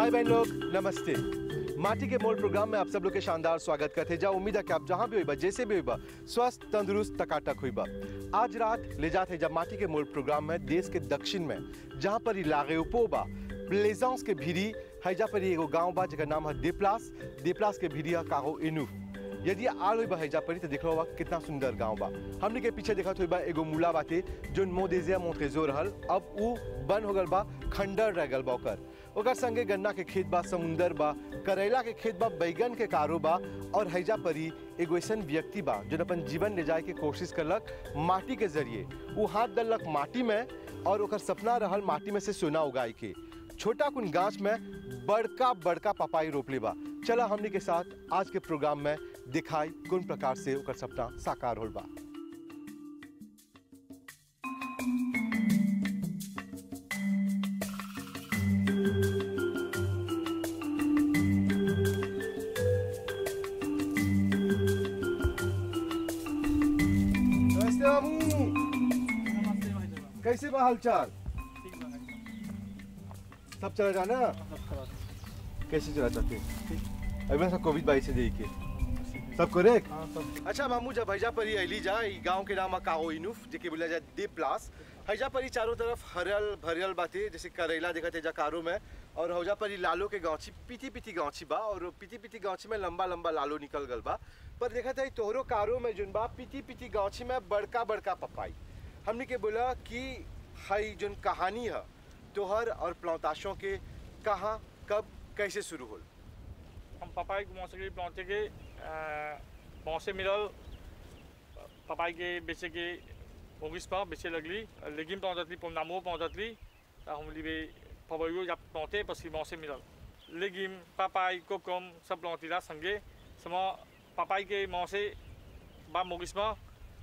भाई बहन लोग नमस्ते माटी के मोल प्रोग्राम में आप सब लोग के शानदार स्वागत करते जा उम्मीद है कि आप जहां भी हुई जैसे भी हुई स्वस्थ तंदुरुस्त टकाटक हुई आज रात ले जाते जब माटी के मोल प्रोग्राम में देश के दक्षिण में जहां पर इलागे बा प्लेजांस के भीरी हैजा पर एगो गांव बा जेकर नाम है देपलास देपलास के भीरी है काहो इनू यदि आल हुई हैजा परी तो देखो बा कितना सुंदर गांव बा हमने के पीछे देखत हुई बा एगो मूला बाते जो मोदेजिया मोतेजो रहल अब उ बन हो गल बा खंडर रह गल बा ओकर ओकर संगे गन्ना के खेत बा समुंदर बा करेला के खेत बा बैगन के कारो बा और हैजा परी एगो ऐसन व्यक्ति बा जो अपन जीवन ले जाए के कोशिश करलक माटी के जरिए वो हाथ डलक माटी में और ओकर सपना रहल माटी में से सोना उगाए के छोटा कुन गाछ में बड़का बड़का पपाई रोपले बा चला हमने के साथ आज के प्रोग्राम में दिखाई कौन प्रकार से ओकर सपना साकार होल बा नमस्ते बाबू नमस्ते भाई साहब कैसे बा हालचाल ठीक बा सब चला जाना सब खबर कैसे चला जाते अभी सब कोविड बाईस से दे के सब करेक्ट हाँ सब अच्छा मामू जब हैजा परी अली जा ई गांव के नाम काओ इनुफ जेके बोला जाए दीप प्लास हैजा परी चारों तरफ हरियल भरियल बाते जैसे करेला देखते जा कारो में और हौजा परी लालो के गांची पीती पीती गांची बा और पीती पीती गांची में लंबा लंबा लालो निकल गल बा पर देखा था तोहरो कारो में जुन बा पीती पीती गांची में बड़का बड़का पपाई हमने के बोला कि हई जुन कहानी है तोहर और प्लौताशों के कहाँ कब कैसे शुरू होल हम पपाई के मौसम के पहुँचे के मौसे मिलल पपाई के बेचे के होगिस पर बेचे लगली लेकिन पहुँचतली पोमनामो पहुँचतली हम लिबे पपाइयो जब पहुँचे पसी मौसे मिलल लेकिन पपाई कोकम सब पहुँचीला संगे सम पपाई के मौसे बा मोगिस में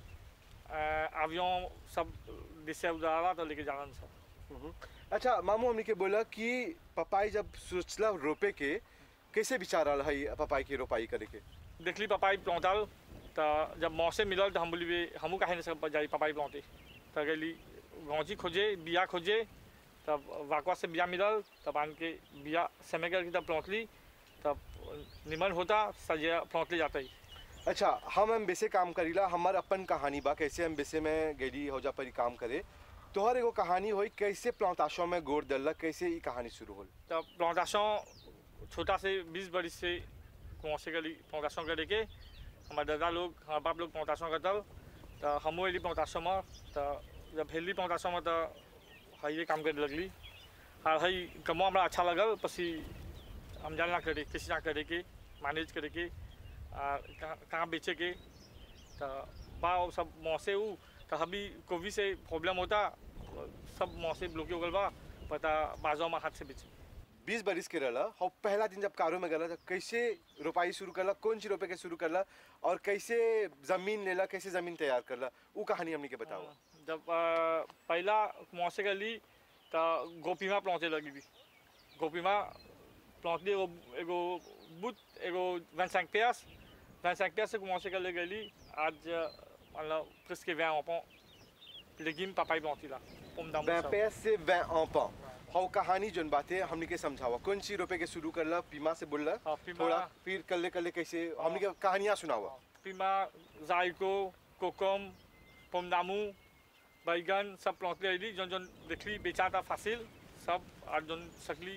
आवियों सब दिशा उदारा तो लेके जालन सब अच्छा मामू हमने के बोला कि पपाई जब सोचला रोपे के कैसे विचार आल है पपाई की रोपाई करे के देखली पपाई पहुँचल तो जब मौसे मिलल तो हम बोली हमू काहे नहीं सब जाई पपाई पहुँचे तो गली गौची खोजे बिया खोजे तब वाकवा से बिया मिलल तब आन के बिया समय करके तब पहुँचली तब निमन होता सजे पहुँचले जाता ही अच्छा हम हम बेसे काम करीला हमार अपन कहानी बा कैसे हम बेसे में गेली हौजा परी काम करे तोहर एगो कहानी होई कैसे प्लौताशों में गोड़ दलक कैसे ई कहानी शुरू होल तब प्लांटेशन छोटा से बीस बरिस से कुआं से गली प्लांटेशन करे के हमारे दादा लोग हमारे बाप लोग प्लांटेशन करतल तो हमो एली प्लांटेशन में तो जब हेली प्लांटेशन में तो हइये काम करे लगली और हई कमो हमरा अच्छा लगल पसी हम जानना करे कैसे ना करे के मैनेज करे के आ, कहाँ कहाँ बेचे के तो बा वो सब मौसे ऊ तो अभी कोविड से प्रॉब्लम होता सब मौसे ब्लॉक हो गल बा पता बाजो में हाथ से बेचे बीस बरिस के रहला हौ पहला दिन जब कारो में गला तो कैसे रोपाई शुरू करला कौन सी रोपे के शुरू करला और कैसे जमीन लेला कैसे जमीन तैयार करला वो कहानी हमने के बताओ जब आ, पहला मौसे गली तो गोपीमा प्लौते लगी भी गोपीमा प्लौतली एगो एगो बुत एगो वन सैंक पेस वन सैंक पेस से मौसे गले गली आज मतलब प्रिस के वैन अपन लेकिन पापाई प्लौती ला पोमदाम पैंतीस से वैं enfants हौ कहानी जोन बातें हमने के समझावा कौन सी रोपे के शुरू करला पीमा से बोलला हाँ, पीमा- थोड़ा फिर कल्ले कल्ले कैसे हमने के कहानियां सुनावा पीमा जायको कोकम पोमदामू बैगन सब प्लौतले अली जौन जौन देखली बेचा था फासिल सब और जौन सकली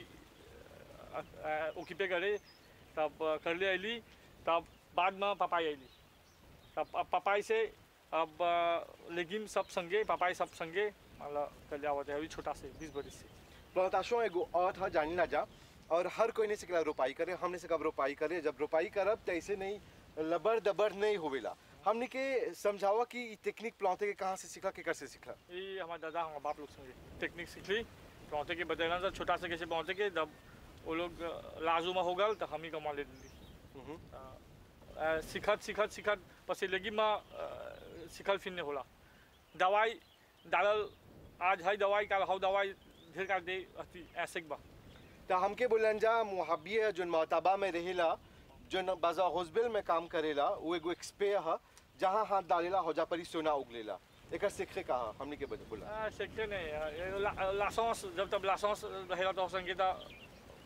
ओकीपे करे तब कर ले अली तब बाद में पपाई अली तब अब पपाई से अब लेकिन सब संगे पपाई सब संगे मतलब कर लिया हुआ था अभी छोटा से बीस बरिस से प्लांटाशों एगो अर्थ है जानी ना जा और हर कोई नहीं सकला रोपाई करे हमने से कब रोपाई करे जब रोपाई करब तो ऐसे नहीं लबर दबर नहीं होवेला हमने के समझावा कि ई टेक्निक प्लांटे के कहाँ से सीखला केकर से सीखला ये हमारे दादा हमारे बाप लोग संगे टेक्निक सीख ली पहुँचे के बतेला था छोटा से कैसे पहुँचे के जब वो लोग लाजू में हो गल तो हम ही कमा ले दी हम्म। सिखत सिखत सिखत पसी लगी में सिखल फिर नहीं होला दवाई डालल आज है दवाई काल हौ दवाई ढेर कर दे अति ऐसे के बा तो हमके बोलन जा मुहब्बी है जो मोहताबा में रहेला जो बाजा हॉस्पिटल में काम करेला वो एगो एक्सपे है जहाँ हाथ डालेला होजा परी सोना उगलेला एकर सीखे कहा हमने के बता बोला सीखते नहीं है। ये ला- लासंस जब तब लासंस रहेला तो संगे तो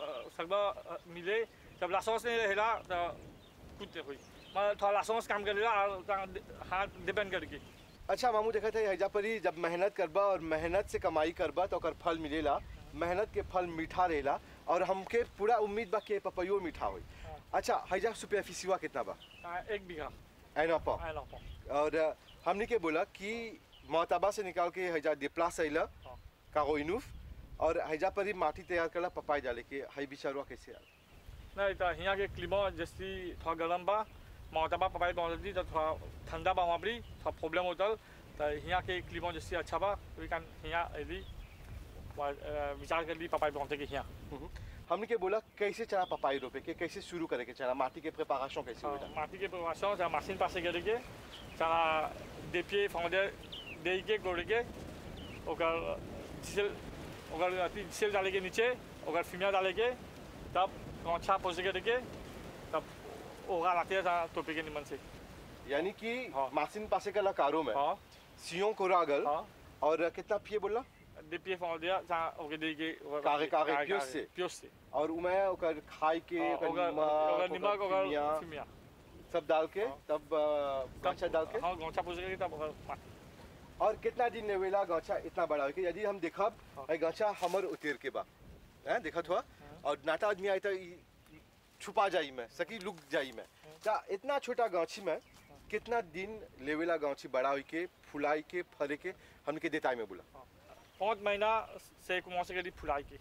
सकबा मिले जब लाइसेंस नहीं रहेला तो कुछ नहीं हुई मैं थोड़ा लाइसेंस काम करेला और तहाँ हाथ डिपेंड करके अच्छा मामू देखा था हैजा पर ही जब मेहनत करबा और मेहनत से कमाई करबा तो ओकर फल मिलेला मेहनत के फल मीठा रहेला और हमके पूरा उम्मीद बा कि पपैयो मीठा होई हाँ। अच्छा हैजा सुपरफिसिवा कितना बा हाँ, एक बीघा एना पा आए ना और अ, हमने के बोला कि मोहताबा से निकाल के हैजा डिप्लास अइला हाँ। कागो इनूफ और हैजा पर ही माटी तैयार करला पपाई डाले के हई बिचारवा कैसे आल नहीं तो यहाँ के क्लिमा जैसी थोड़ा गर्म बा माउंटेबा पपाई पहुँचती तो थोड़ा ठंडा बा वहाँ पर थोड़ा प्रॉब्लम होता तो यहाँ के क्लिमा जैसी अच्छा बा वी कैन यहाँ यदि विचार कर ली पपाई पहुँचे के यहाँ हम्म। हमने के बोला कैसे चना पपाई रोपे के कैसे शुरू करे के चना माटी के प्रिपरेशन कैसे हो माटी के प्रवासन चाहे मशीन पासे करे के चाहे देपिए फाउंडे दे के गोड़े के ओकर डिसेल ओकर अथी डिसेल डाले के नीचे ओकर फिमिया डाले के तब गौछा पोसे करे के तब ओगा लाते हैं टोपी के निमन से यानी कि हाँ। मासिन पासे का कारो में हाँ सियों को रागल हाँ और कितना पिए बोला देपिए फाउंडे चाहे ओके दे के कागे- कागे, पियोस से? पियोस से और उमे ओकर खाई के हाँ, ओकर ओकर नमक, ओकर निमक ओकर ओकर फिमिया, फिमिया सब डाल के हाँ। तब अ, गांचा डाल के हाँ गौछा पोसे के तब ओकर माटी और कितना दिन लेवेला गांचा इतना बड़ा हो के यदि हम देखब हाँ। है गांचा हमर उतेर के बा हैं देखत हुआ और नाटा आदमी आई तो ई छुपा जाई में सकी लुक जाई में ता इतना छोटा गांची में कितना दिन लेवेला गांची बड़ा होई के फुलाई के फरे के हमके देताई में बोला पाँच महीना से कुमार से फुलाई के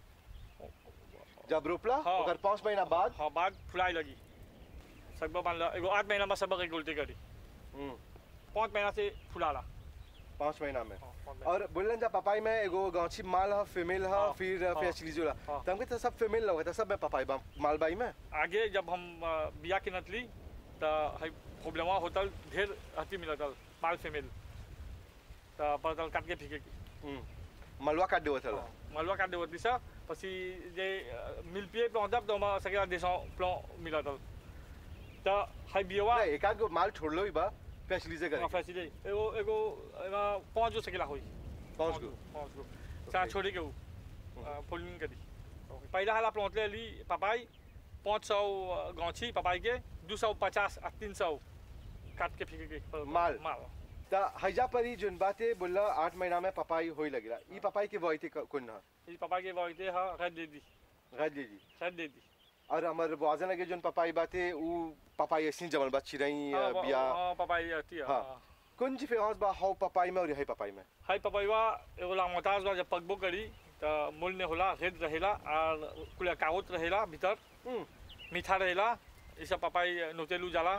जब रोपला हाँ। ओकर पाँच महीना बाद हाँ बाद फुलाई लगी सब मान लो एगो आठ महीना में सब एक उल्टी करी हम्म, पाँच महीना से फुलाला पाँच महीना में हाँ, पाँच महीना। और बोलन जा पपाई में एगो गांची माल ह फीमेल ह हाँ, फिर हाँ, फैसिलिजोला हाँ। त हमके तो सब फीमेल लगता सब में पपाई बा मालबाई में आगे जब हम अ, बिया के नतली तो है प्रॉब्लम होतल ढेर अति मिलतल माल फीमेल तो पड़तल काट के फेंके के हम्म, मलवा काट देवत हला मलवा काट देवती सा પછી જે મિલપીએ પ્લોન્ટ અપ તો સગળા દેશો પ્લો મિલતલ તો હાઈ बियवा नहीं, एक आध गो माल छोड़ लो ही बा फैसिलिटी करे फैसिले एगो एगो एमा पाँच गो सकेला होई पाँच गो पाँच गो चाहे छोड़ी के ऊ पोलिंग करी पहिला हाला प्लॉट ले ली पपाई पाँच सौ गौछी पपाई के दू सौ पचास आ तीन सौ काट के फेंके के माल। माल ता हैजा परी जोन बाते बोला आठ महीना में पपाई होई लगला ई पपाई के वही कोन ना ये पपाई के बोलते हाँ रेड दे दी गज जी रेड दे दी और हमर वाजन लगे जोन पपाई बाते ऊ पपाई ऐसी जमल बा चिरई हाँ, वो- बिया हाँ पपाई आती है हाँ। हाँ। कौन सी फेमस बा हाउ पपाई में और है पपाई में हाई पपैवा एगो लामोताज बा जब पकबो करी तो मूल ने होला रेड रहेला और कुल कागज रहेला भीतर हम्म, मीठा रहेला ये सब पपाई नोतेलू जाला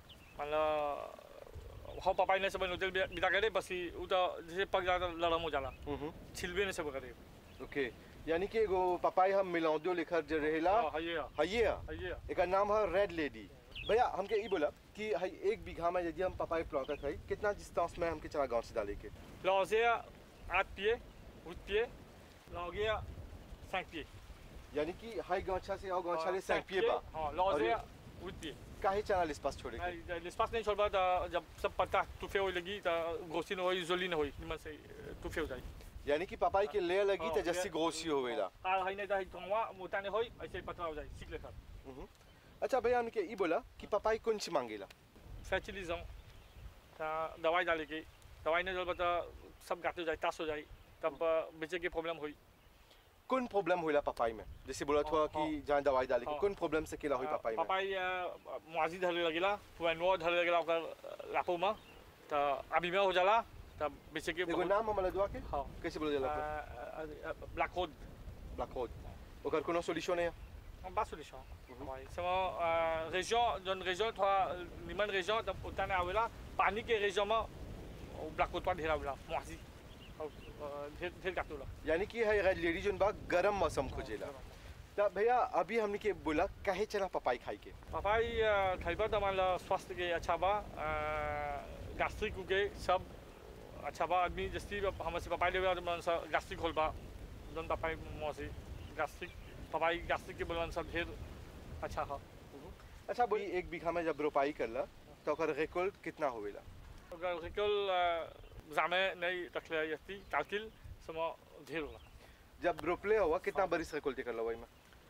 मतलब हो पपाई ने सब नोतेल बिता करे बस ही उ तो जैसे पक जाता लड़म हो जाला हम्म, छिलबे ने सब करे ओके यानी कि एगो पपाई हम मिलौदो लिखर जो रहेला हाँ हइये हइये हइये एक नाम है रेड लेडी भैया हमके ई बोला कि हई एक बीघा में यदि हम पपाई प्लॉटत है कितना डिस्टेंस में हमके चला गांव से डाले के लौजे आठ पिए हुit पिए लौगे cinq pieds यानी कि हाई गांछा से और गांछा ले हाँ, सैंक पिए बा हाँ लौजे और हुit pieds काहे चना लिस्पास छोड़े के नहीं, l'espace नहीं छोड़ बा तो जब सब पत्ता टूफे हो लगी तो घोसी न होई जोली न होई निमन से टूफे हो जाई यानी कि पपाई के ले लगी हाँ, तो जस्सी ले- ग्रोसी होवेला आ हई नहीं तो थोंवा मोटा नहीं होई ऐसे ही पतला हो जाई सीख ले सर हम्म। अच्छा भैया हमके ई बोला कि पपाई कौन सी मांगेला फैचिलिज्म ता दवाई डाले के दवाई नहीं डाल तो सब गाते हो जाए तास हो जाए तब बेचे के प्रॉब्लम हुई कौन प्रॉब्लम होला पपाई में जैसे बोला था हाँ, कि जहाँ दवाई डाले के हाँ। कौन प्रॉब्लम से केला हुई पपाई में पपाई मुआजी धरे लगेला पुआनो धरे लगेला ओकर लापो में तो अभी में हो जाला तब बेचे के एगो नाम हमला दुआ के हाँ कैसे बोला जाला ब्लैक होड ब्लैक होड ओकर कोनो सॉल्यूशन है Pas solution. Ouais. C'est mon région, d'une région, toi, les mêmes régions, autant à là, panique et région, au black côte ढेर आवेला मुआजी ढेर ढेर काटो ला यानी कि है रेड लेडी जोन बा गरम मौसम खोजेला तो भैया अभी हमने के बोला काहे चना पपाई खाई के पपाई खाइबा त मान स्वास्थ्य के अच्छा बा गैस्ट्रिक के सब अच्छा बा आदमी जस्ती हम से पपाई लेवे मन से गैस्ट्रिक होल बा जन पपाई मोसी गैस्ट्रिक पपाई गैस्ट्रिक के बोलन सब ढेर अच्छा है अच्छा बोली एक बीघा में जब रोपाई करला तो ओकर रेकॉल कितना होवेला अगर रिकल जामे नहीं रखले यति कालकिल सम ढेर होला जब रोपले हुआ कितना बरिस रेकॉल करला वही में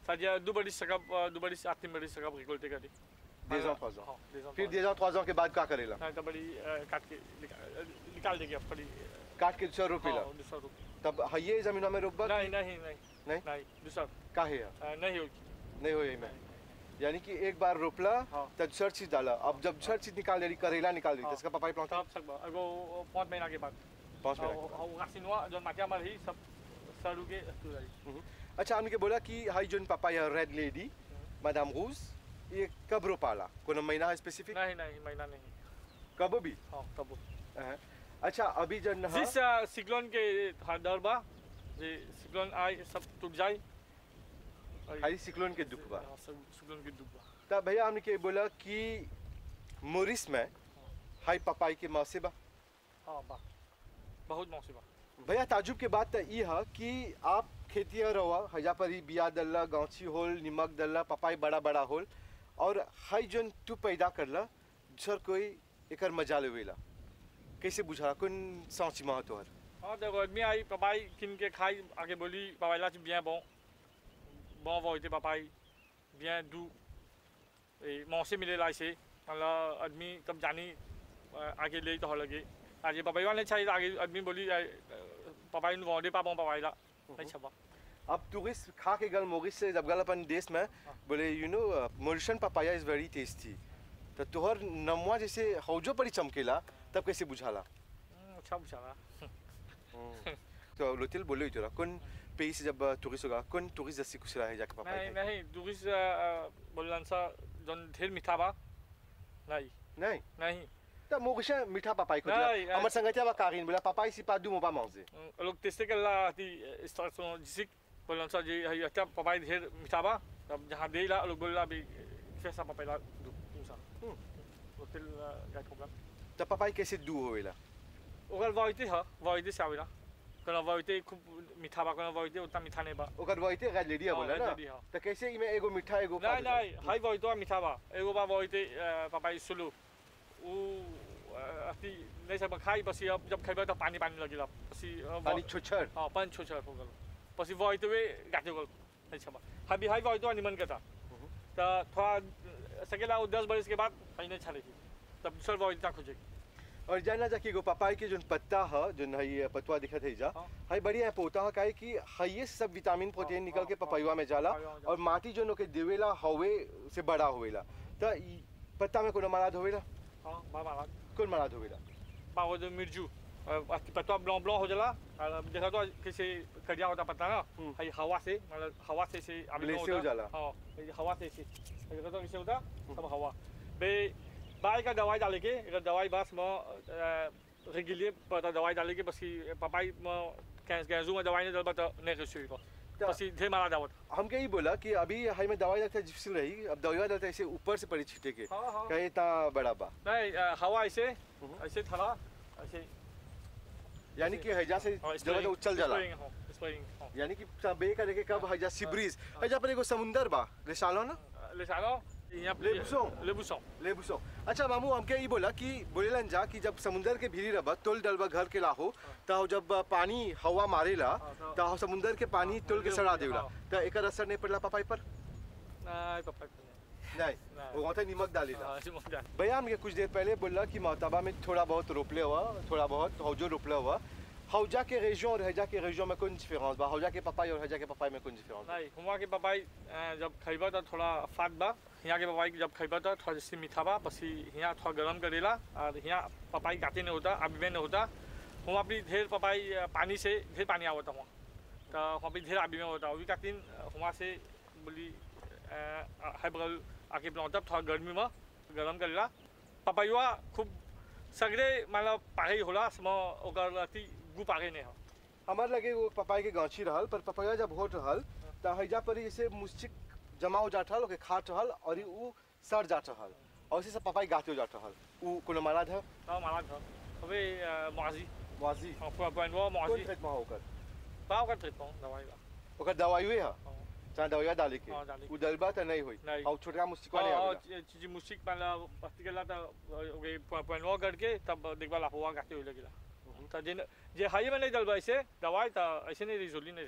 C'est-à-dire deux balises सकब deux balises आठ तीन balises सकब récolter कर दी Deux ans, trois ans. हाँ deux ans फिर trois दे जाओ trois ans के बाद क्या करेला ans। हाँ तो बड़ी अ, काट के निकाल निकाल देंगे अब बड़ी काट के दूसरा रोपेला हाँ दूसरा रुक तब हये जमीनों में रोपबा नहीं नहीं नहीं नहीं? नहीं दूसरा काहे है अ, नहीं होगी नहीं हो यही में यानी कि एक बार रोपला हाँ। तब दूसरा चीज डाला अब जब दूसरा चीज निकाल देली करेला निकाल देली हाँ। तो इसका पपाई प्लांट तब सकब एगो पाँच महीना के बाद पाँच मिनट और गासिनवा जो माटिया मर ही सब सरू के तू रही हम्म। अच्छा हमने के बोला कि hi John papaya red lady madam रूज ये कब रोपाला कोनो महीना है स्पेसिफिक नहीं नहीं महीना नहीं कब भी हाँ तब हाँ। अच्छा अभी जन हाँ, जिस सिक्लोन के हाँ डर बा जे सिक्लोन आए सब टूट जाए और- खाली सिक्लोन के दुख बा हाँ, सब सिक्लोन के दुख बा तब भैया हमने के बोला कि मोरिस में हाई पपाई के मौसे बा हाँ बा बहुत मौसी बा भैया ताजुब के बात तो ये है कि आप खेतिया रवा हजा पर ही बिया दल्ला गांची होल निमक दल्ला पपाई बड़ा बड़ा होल और हाई जोन तू पैदा करला सर कोई एकर मजा लेवेला कैसे बुझा कौन सोच में तोहर हाँ देखो आदमी आई पपाई किन के खाई आगे बोली पपाई ला bien bon bon va été papaye bien doux et manger मिले ला इसे मतलब आदमी तब जानी अ, आगे ले तो लगे आज ये पपाई वाले चाहिए आगे आदमी बोली अ, अ, पपाई नु वोंडे पा bon पपाई ला नहीं छबा अब टूरिस्ट खा के गल मोरिस से जब गल अपन देश में बोले you know Mauritian papaya is very tasty तो तोहर नमवा जैसे हौजो पड़ी चमकेला तब कैसे बुझाला हम्म, अच्छा पूछा ना तो लोतिल बोले हुई तोरा कौन pays से जब टूरिस्ट होगा कौन टूरिस्ट जैसी कुछ रहा है जाके पपाई नहीं खाए? नहीं टूरिस्ट बोलन सा जोन ढेर मीठा बा नहीं नहीं नहीं तो मोगशा मीठा पपाई को नहीं, दिया हमर संगतिया बा कारिन बोला पपाई सी पादू मोबा मांगे लोग तेस्ते के ला ती स्टार्ट जिसिक बोलन सा जी हई अच्छा पपाई ढेर मीठा बा तब जहां दे ला लोग बोला भी कैसा पपाई ला दू दूसा होटल गाइड होगा तो पपाई कैसे दू होवेला ओकर वाइते ह वाइते से आवेला कना वाइते खूब मीठा बा कना वाइते उतना मीठा नहीं बा ओकर वहीते गाय लेडिया हाँ, बोला red ना lady, हाँ। तो कैसे इमे एगो मीठा एगो नहीं नहीं हाई वाइतो मीठा बा एगो बा वाइते पपाई सुलु उ अति नहीं सब खाई बसी अब जब खाइबा त पानी पानी लगिला बसी पानी छोछर हाँ पाँच छो छ हो गल पछि वही वे गाँथे गल नहीं छबा हाबी हाई वही तो निमन के था तो थोड़ा सकेला वो दस बरस के बाद कहीं नहीं छाले तब दूसर वही तक खोजे और जाना जा कि एगो पपाई के जोन पत्ता ह जोन हई पतवा दिखत है जा हाँ। हई बढ़िया पोता ह काहे कि हई सब विटामिन प्रोटीन हाँ, निकल के हाँ, पपाईवा में जाला पपाईवा में जाला। और माटी जोन ओके देवेला हवे से बड़ा होवेला तो ई पत्ता में कोनो मराद होवेला हाँ बा मारा कौन मराद होवेला बा वो जो मिर्जू पत्ता ब्लॉ ब्लॉ हो जाला और जैसा तो कैसे कड़िया होता पत्ता ना हम्म। हई हवा से मतलब हवा से से अभी ब्लेड से हो जाला। हाँ ये हवा से से जैसा तो कैसे होता सब हवा बे बाई का दवाई डाले के एक दवाई बस म रेगुलियर पता दवाई डाले के बस पपाई म कैंस गैसू में दवाई नहीं डाल तो नहीं रेसू को तो- बस ढेर मारा दावत हम यही बोला कि अभी हई में दवाई लगता है जिप्सिल रही अब दवाई लगता है ऐसे ऊपर से पड़ी छीटे के हाँ हाँ कहे ता बड़ा बा नहीं अ, हवा ऐसे हम्म। ऐसे थला ऐसे यानी कि हैजा से हाँ, जगह तो उछल जाला स्प्रेइंग, हाँ, स्प्रेइंग, हाँ। यानी कि बे करे के कब हैजा सिब्रीज हैजा पर एगो समुंदर बा ले सालो ना Les salons, il y a Les boussons. Les boussons. ले बुसो अच्छा मामू हमके ई बोला कि बोलेलन जा कि जब समुंदर के भीरी रबा तुल डलबा घर के लाहो त जब पानी हवा मारेला हाँ, त समुंदर के पानी हाँ, तुल के हाँ, सड़ा हाँ। देवला त एकर असर नहीं पड़ला पपाई पर नहीं पापा नहीं नहीं। वो वहाँ निमक डालेला हाँ c'est mon gars. भैया हमके कुछ देर पहले बोला कि मोहताबा में थोड़ा बहुत रोपले हुआ थोड़ा बहुत हौजो रोपले हुआ हौजा के रेजियों और हैजा के रेजियों में कौन डिफरेंस बा हौजा के पपाई और हैजा के पपाई में कौन डिफरेंस बा नहीं हुआ के पपाई जब खइबा तो थोड़ा फाट बा यहाँ के पपाई जब खइबा तो थोड़ा जैसे मीठा बा बस यहाँ थोड़ा गरम करेला और यहाँ पपाई गाते नहीं होता अभी में नहीं होता वहाँ भी ढेर पपाई अ, पानी से ढेर पानी आवता वहाँ तो वहाँ भी ढेर अभी में होता अभी का दिन वहाँ से बोली है बगल आके बनाता थोड़ा गर्मी में गरम करेला पपाईवा खूब सगरे मतलब पागे होला सम ओकर अति गु पागे नहीं हो हमार लगे वो पपाई के गांची रहल पर पपाया जब होत रहल त हैजा पर जैसे मुस्चिक जमा हो जात रहल ओके खात रहल और उ सड़ जात रहल और इसे सब पपाई गाते हो जात रहल उ कोनो मराद है तो माला था अबे माजी वाजी en point point noir कौन माजी ट्रीटमेंट होकर pas aucun traitement दवाई का ओकर दवाई हुए है हाँ। चाहे दवाई डाले के हाँ, डाले के। उ दलबा त नहीं होई नहीं। और छोटका मुस्चिकवा नहीं और आवेला चीज मुश्किल वाला particular था ओके point point noir करके तब देखबा लाफवा गाते हुए लगेला तो जिन जे हाई में नहीं दलबा ऐसे दवाई तो ऐसे नहीं रिजोली नहीं थी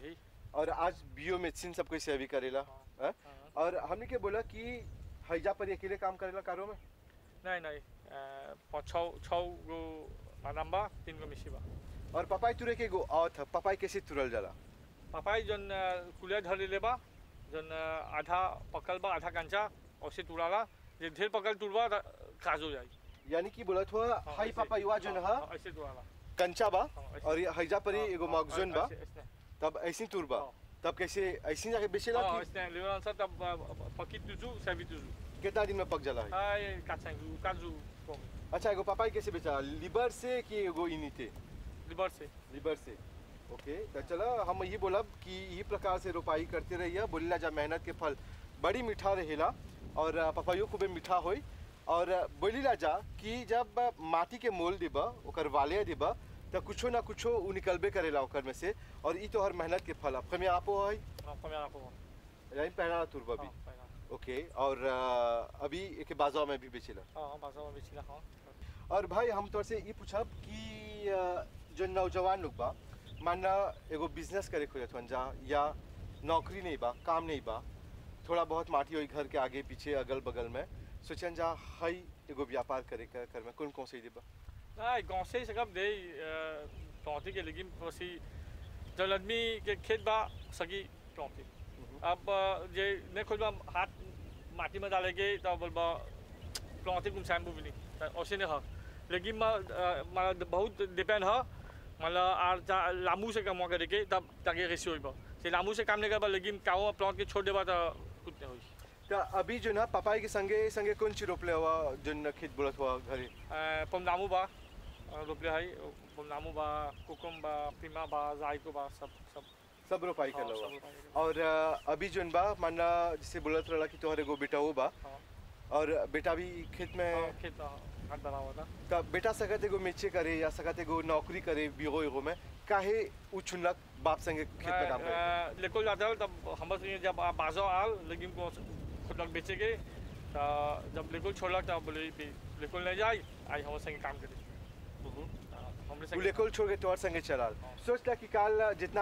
और आज बियो मेडिसिन सब कोई सेवी करेला हाँ? हाँ। और हमने के बोला कि हैजा पर अकेले काम करेला कारो में नहीं नहीं पाँच छः छः गो मादाम बा तीन गो मिसी बा और पपाई तुरे के गो औथ पपाई कैसे तुरल जाला पापाई जन कुलिया धर ले बा जन आधा पकल बा आधा कंचा औसे तुड़ाला जे ढेर पकल तुड़बा त काज हो जाई यानी कि बोला हुआ हाँ, हाई ऐसे- पपाई हुआ जो हाँ, हा हाँ, ऐसे तुड़ाला कंचा बा हाँ, ऐसे। और ये हैजा पर हाँ, एगो हाँ, मगजुन बा ऐसे- ऐसे। तब ऐसी तुरबा हाँ। तब कैसे ऐसी जाके बेचेला हाँ, कि ऐसे लेवल सा तब पकी तुजू सेवी तुजू कितना दिन में पक जाला है आई काचंगू काजू कोम अच्छा एगो पपाई कैसे बेचा लिवर से कि एगो इनिते लिबर से लिवर से ओके तो चलो हम ये बोलब कि ये प्रकार से रोपाई करते रहिए बोलिला जा मेहनत के फल बड़ी मीठा रहेला और अ, पपाइयो खूबे मीठा होई और अ, बोलिला जा कि जब अ, माटी के मोल दिबा ओकर वाले दिबा तो कुछो ना कुछो उ निकलबे करेला ओकर में से और ई तो हर मेहनत के फल अब आपो है हाँ première info यानी पहला तुरबा भी हाँ पहला ओके और अ, अभी एक बाजार में भी बेचेला हाँ बाजार में बेचिला हाँ और भाई हम तोर से ये पूछब कि अ, जो नौजवान लोग बा मानना एगो बिजनेस करे खोजत हन जा या नौकरी नहीं बा काम नहीं बा थोड़ा बहुत माटी होई घर के आगे पीछे अगल बगल में सोचन जा हई एगो व्यापार करे का कर में कौन कौन से देबा नहीं गाँव से ही सकब दे प्लॉटी के लेकिन वैसी जल आदमी के खेत बा सगी प्लॉटी अब अ, जे नहीं खोल बा हाथ माटी में डाले के तो बोलबा प्लॉटी कुम सैम्पू भी नहीं ऐसे नहीं है लेकिन मैं मतलब बहुत डिपेंड है मतलब आर जा- लामू से कमा करे के तब ताकि रेसी होई बा से लामू से काम नहीं करबा लेकिन काओ प्लॉट के छोड़ देबा तो कुछ नहीं होई तो अभी जो ना पपाई के संगे संगे कौन ची रोपले हुआ जो न खेत बोलत हुआ घरे पमनामू बा अ, रोपले है पमनामू बा कुकुम बा पीमा बा जायको बा सब सब सब रोपाई हाँ, कर सब हुआ रोपाई करल। और अ, अभी जोन बा मानना जैसे बोलत रहला कि तोहर एगो बेटा हो बा हाँ, और बेटा भी खेत में हाँ, खेत हाँ, हाथ डाला हुआ था तब बेटा सकत एगो मेचे करे या सकत एगो नौकरी करे बीगो एगो में काहे उ चुनलक बाप संगे खेत में काम करे लेको जाता है तब हम बस ये जब बाजो आल लेकिन को खुद लोग बेचे गए तो जब लेको छोड़लक तब बोले लेको नहीं जाए आई हम संगे काम करे हाँ, हमरे उ संगे लेकोल छोड़ के तोहर संगे चलाल हाँ। सोचला कि काल जितना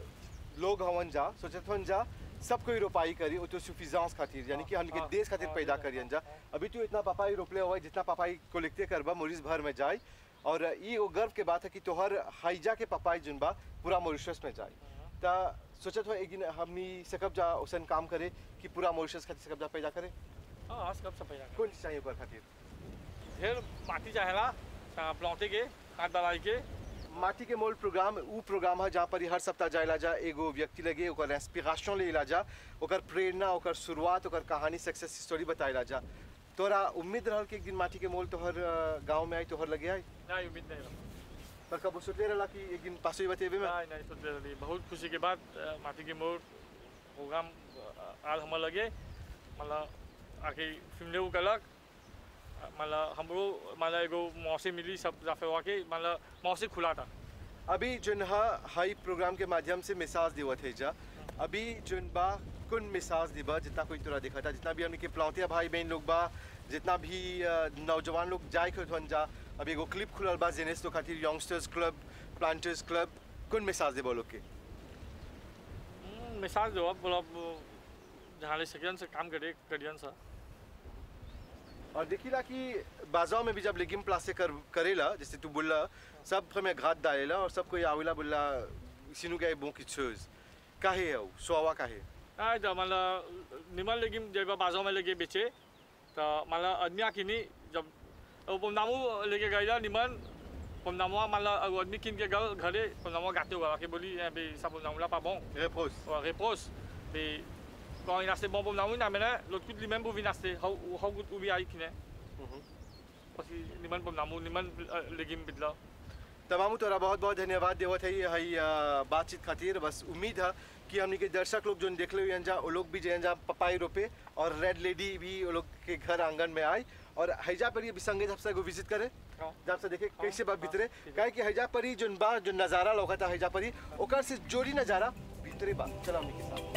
लोग हवन जा सोचत हवन जा सब कोई रोपाई करी ओ तो सुफिजांस खातिर यानी कि हमके हाँ, देश खातिर हाँ, पैदा हाँ, करियन जा हाँ। अभी तू इतना पपाई रोपले हुआ है, जितना पपाई को लिखते करबा मोरिस भर में जाए और ई वो गर्व के बात है कि तोहर हाइजा के पपाई जुन बा पूरा मॉरिशस में जाए ता सोचत हो एक दिन हमनी सकब जा ओसन काम करे कि पूरा मॉरिशस खातिर सकब जा पैदा करे हाँ हाँ सब सब पैदा कौन चीज चाहिए ओकर खातिर ढेर माटी चाहेला प्लौते के हाथ डालाई के माटी के मोल प्रोग्राम उ प्रोग्राम है जहाँ पर हर सप्ताह जायला जा एगो व्यक्ति लगे ओकर इंस्पिरेशन लेला जा ओकर प्रेरणा ओकर शुरुआत ओकर कहानी सक्सेस स्टोरी बताइला जा तोरा उम्मीद रहल कि एक दिन माटी के मोल तोहर गांव में आई तोहर लगे आई नहीं उम्मीद नहीं रहा पर कब सोचले रहला कि एक दिन पासो ही बतेबे में नहीं नहीं सोच रही बहुत खुशी के बाद अ, माटी के मोर प्रोग्राम अ, आल हमार लगे मतलब आके फिल्म लेऊ कलक अ, मतलब हमरो मतलब एगो मौसी मिली सब जाफे के मतलब मौसी खुला था अभी जोन हा हाई प्रोग्राम के माध्यम से मिसाज देवत है जा अभी जोन बा कुन मिसाज दिबा जितना कोई तोरा देखा था जितना भी हमने के प्लौतिया भाई बहन लोग बा जितना भी अ, नौजवान लोग जाए के हन जा अभी एगो क्लिप खुलल बा जेनेस तो खातिर यंगस्टर्स क्लब प्लांटर्स क्लब कुन मिसाज देबो लोग के हम्म, मिसाल जो अब मतलब जहाँ ले सकियन से काम करे करियन सा और देखिला कि बाजाओं में भी जब लेगिम प्लास्टिक कर करेला जैसे तू बोला सब हमें घात डालेला और सब कोई आवेला बोला सिनु गए बो की चोज काहे है उ? सोवा काहे हाँ तो मतलब निमन लेकिन जब बाजू में लेके बेचे तो मतलब आदमी आकिनी जब वो पमनामू लेके गए निमन पमनामुआ मतलब अगर आदमी किन के गल घरे पमनामुआ गाते हुआ के बोली "Eh, बे सब पमनामू ला pas bon रेपोस ou réponse mais quand il a assez bon pomnamu na mena l'autre coup lui-même pour venir acheter how how good ubi ai kine parce que niman pomnamu niman लेगिम बिदला तमाम तोरा बहुत बहुत धन्यवाद देवत है हई अ, बातचीत खातिर बस उम्मीद है कि हमनी के दर्शक लोग जो देख ले जा वो लोग भी जो जा पपाई रोपे और रेड लेडी भी वो लोग के घर आंगन में आए और हैजा पर ये भी संगे जब से विजिट करे हाँ। जब से देखे हाँ, कैसे बा हाँ, भीतरे ठीक है। काहे कि हैजा पर ही जो बा जो नजारा लौकता हैजा पर ही ओकर से जोड़ी नजारा भीतरे बा चला हमनी के साथ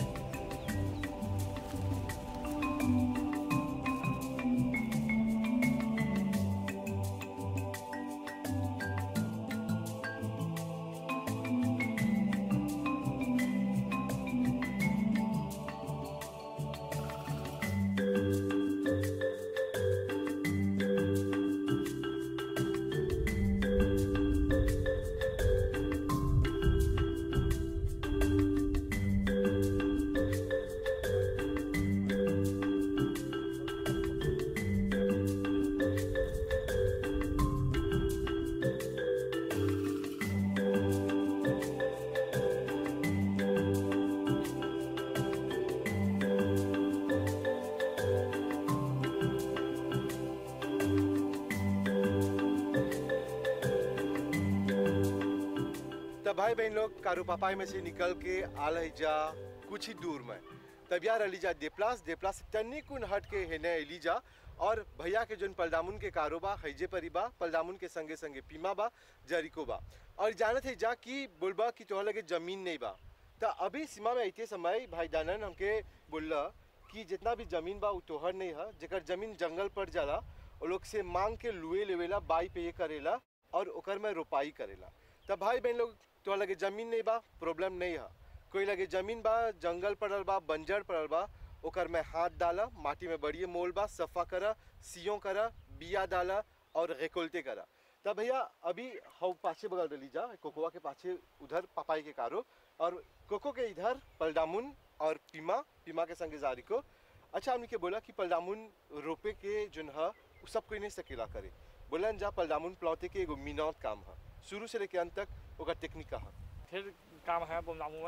तब भाई बहन लोग कारू पापाई में से निकल के आल है जा कुछ ही दूर में तब यार अलीजा देप्लास देप्लास तन्नी कुन हट के है ने एलीजा और भैया के जोन पलदामुन के कारोबा हैजे परी बा पलदामुन के संगे संगे पीमा बा जरिको बा और जानत है जा कि बोलबा कि तोहर लगे जमीन नहीं बा त अभी सीमा में ऐते समय भाई दानन हमके बोलला कि जितना भी जमीन बा उ तोहर नहीं है जेकर जमीन जंगल पर जाला वो लोग से मांग के लुए लेवेला बाई पे करेला और ओकर में रोपाई करेला तब भाई बहन लोग तो लगे जमीन नहीं बा प्रॉब्लम नहीं है कोई लगे जमीन बा जंगल पड़ल बा बंजर पड़ल बा ओकर में हाथ डाला माटी में बढ़िए मोल बा सफा करा सियों करा बिया डाला और रेकोल्टे करा तब भैया अभी हव पाछे बगल डली जा कोकोवा के पाछे उधर पपाई के कारो और कोको के इधर पलडामुन और पीमा पीमा के संगे जारी को अच्छा हमने के बोला कि पलडामुन रोपे के जोन है उ सब कोई नहीं सकेला करे बोलन जा पलडामुन प्लौते के एगो मिनौत काम है शुरू से लेके अंत तक ओकर टेक्निक का है ढेर काम है बमनामू में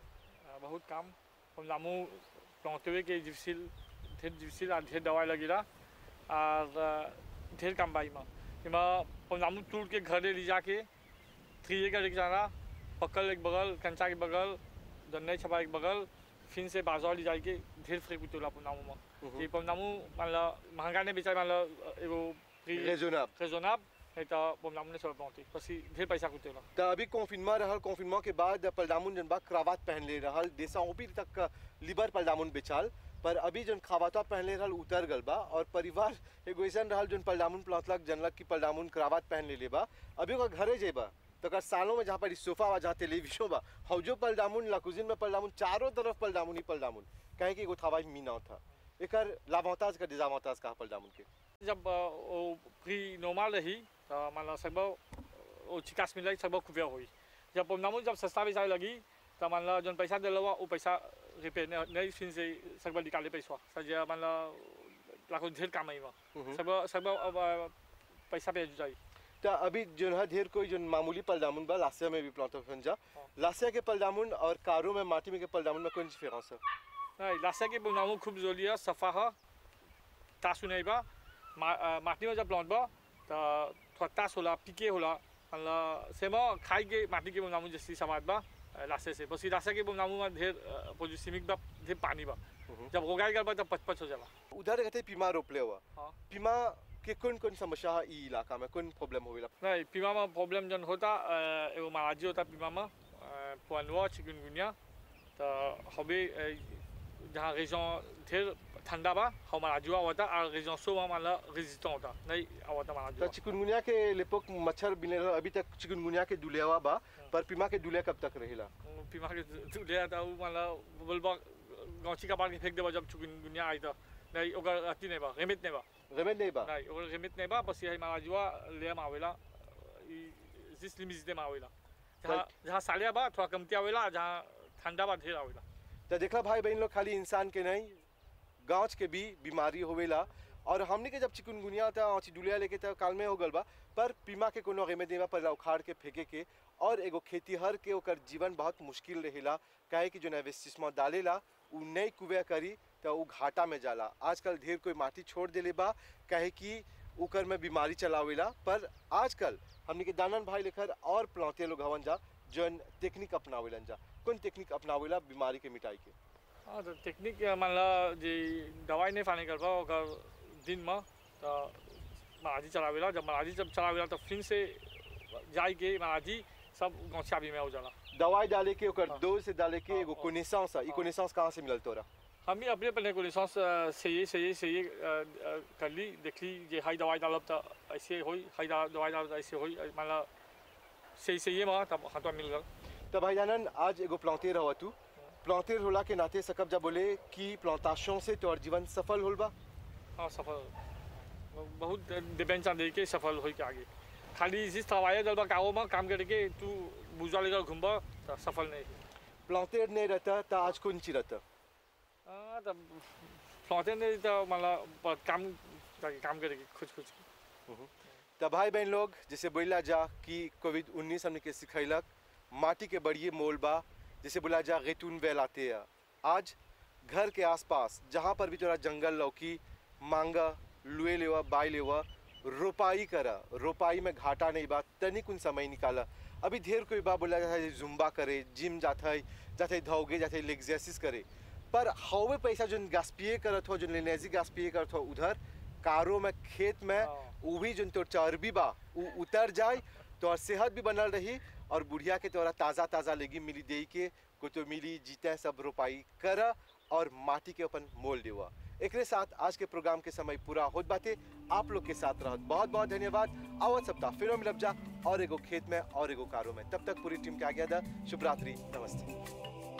अ, बहुत काम बमनामू पहुँचवे के जिप्सिल ढेर जिप्सिल और ढेर दवाई लगेला और अ, ढेर काम बा इमा इमा बमनामू टूट के घरे ले जाके थ्री का लेके जाना पकल एक बगल कंचा के बगल दन्नई छपा एक बगल फिर से बाजार ले जाके ढेर फ्रेक उतोला पमनामू में ये पमनामू मान ला महंगा नहीं बेचा मान ला एगो रेजोनब रेजोनाब नहीं तो पमनामू ने सब पहुँची पसी ढेर पैसा कुतेला त अभी कॉन्फिनमा रहल कॉन्फिनमा के बाद पलडामुन जन बा क्रावात पहन ले रहल देसा ओपी तक का लिबर पलडामुन बेचाल पर अभी जन खावाता पहन ले रहल उतर गल बा और परिवार एगो ऐसन रहल जन पलडामुन प्लौतलक जनलक कि पलडामुन क्रावात पहन ले ले बा अभी ओकर घरे जेबा तो अगर सालों में जहाँ पर सोफा बा जहाँ टेलीविजन बा हौजो पलडामुन लाकुजिन में पलडामुन चारों तरफ पलडामुन ही पलडामुन कहे कि एगो थावा मीना था एकर लाभौताज का डिजामौताज का पलडामुन के जब अ, वो प्री नॉर्मल रही तो मान लो सब वो चिकास मिल सब खुफिया हुई जब पमनामू जब सस्ता बेचाए लगी तो मान लो जन पैसा दिल वो पैसा रिपेयर नहीं नहीं फिर से सब निकाले पैसा सज मान लो लाखों ढेर काम आई वहाँ सब सब अब अ, पैसा पे जाई त अभी जो है ढेर कोई जो मामूली पलडामुन बा लासिया में भी प्लॉट बन जा हाँ। लासिया के पलडामुन और कारो में माटी में के पलडामुन में कौन सी डिफरेंस है नहीं लाशा के पमनामू खूब जोली है सफा है तासु नहीं बा मा, अ, माटी में जब प्लांट बा तो थोड़ा तास होला पिके होला मान लो सेमा खाई के माटी के पमनामू जैसी समाज बा अ, लाशे से बस लाशा के पमनामू में ढेर पोजिसिमिक बा ढेर पानी बा जब हो गया बा तब पच पच हो जाला उधर कहते पीमा रोपले हुआ हाँ पीमा के कौन कौन समस्या है ई इलाका में कौन प्रॉब्लम होवेला नहीं पीमा में प्रॉब्लम जन होता अ, एगो महाराजी होता पीमा में पुअनवा चिकनगुनिया तो हबे अ, जहाँ रेजों ढेर ठंडा बा हम महाराजुआ होता और रेजों सो वहाँ मान लो रेजिस्टेंट होता नहीं आवता तो महाराजुआ चिकनगुनिया के लेपोक मच्छर बिने रहल, अभी तक चिकनगुनिया के दुलियावा बा पर पीमा के दुलिया कब तक रहेला पीमा के ले आता उ मान लो बोलबा गौची का पार के फेंक देबा जब चिकनगुनिया आई तो नहीं ओकर अति नहीं बा रेमित नहीं बा रेमेड नहीं बा नहीं ओकर रेमित नहीं बा बस यही महाराजुआ ले में आवेला ई जिस लिमिट में आवेला जहाँ जहाँ सालिया बा थोड़ा कमती आवेला जहाँ ठंडा बा ढेर आवेला तो देखला भाई बहन लोग खाली इंसान के नहीं गाँव के भी बीमारी होवेला और हमने के जब चिकनगुनिया था औची डुलिया लेके था काल में हो गल बा पर पीमा के कोनो रेमे देवा पर उखाड़ के फेंके के और एगो खेतीहर के ओकर जीवन बहुत मुश्किल रहेला काहे कि जो नेवेस्टिसमा डालेला उ नहीं कुबे करी तो उ घाटा में जाला आजकल ढेर कोई माटी छोड़ देले बा काहे कि ओकर में बीमारी चलावेला पर आजकल हमने के दानन भाई लेकर और प्लौते लोग हवन जा जौन टेक्निक अपनावेलन जा कौन टेक्निक अपनावेला बीमारी के मिटाई के हाँ तो टेक्निक मान लो जे दवाई नहीं पानी करबा ओकर दिन में तो महाराजी चलावेला जब महाराजी जब चलावेला तो फिर से जाई के महाराजी सब गौछा भी में हो जाला दवाई डाले के ओकर हाँ। डोज से डाले के हाँ, एगो हाँ। कोनेसांस है ई हाँ। कोनेसांस कहाँ से मिलल तोरा हम ही अपने अपने को लिसांस से ये से ये से ये कर ली देख ली जे हाई दवाई डालब तो ऐसे होई हाई दा- दवाई डालब तो ऐसे होई मान लो सही से ये में तब हाथों मिल गल तो भाई जानन आज एगो प्लौतेर हवा तू प्लौतेर होला के नाते सकब जा बोले कि प्लौताशों से तोर जीवन सफल होल बा हाँ सफल बहुत डिपेंड दे के सफल हो के आगे खाली जिस दवाई डालबा गाँव में काम करके तू बुझा लेकर घूमबा तो सफल नहीं प्लौतेर नहीं रहता तो आज कौन ची रहता हाँ तब फ्लौते नहीं तो मतलब काम काम करेगी खुद खुद तो भाई बहन लोग जैसे बोला जा कि कोविड उन्नीस हमने के सिखैलक माटी के बढ़िए मोल बा जैसे बोला जा रेतून वेल आते हैं आज घर के आसपास जहाँ पर भी तोरा जंगल लौकी मांगा लुए लेवा बाई लेवा रोपाई करा रोपाई में घाटा नहीं बा तनिक उन समय निकाला अभी ढेर कोई बा बोला जाता है जुम्बा करे जिम जाता है जाते है धौगे जाते है एक्सरसाइज करे पर हवे पैसा जो गास्पिए करत हो जो लेनेजी गास्पिए करत हो उधर कारो में खेत में हाँ। उ भी जो तो चर्बी बा उ उतर जाए तो और सेहत भी बनल रही और बुढ़िया के तोरा ताज़ा ताज़ा लेगी मिली दे के को तो मिली जीते सब रोपाई कर और माटी के अपन मोल देवा एकरे साथ आज के प्रोग्राम के समय पूरा होत बाते आप लोग के साथ रहत बहुत बहुत धन्यवाद आवत सप्ताह फिर मिलब जा और एगो खेत में और एगो कारो में तब तक पूरी टीम के आज्ञा दा शुभ रात्रि नमस्ते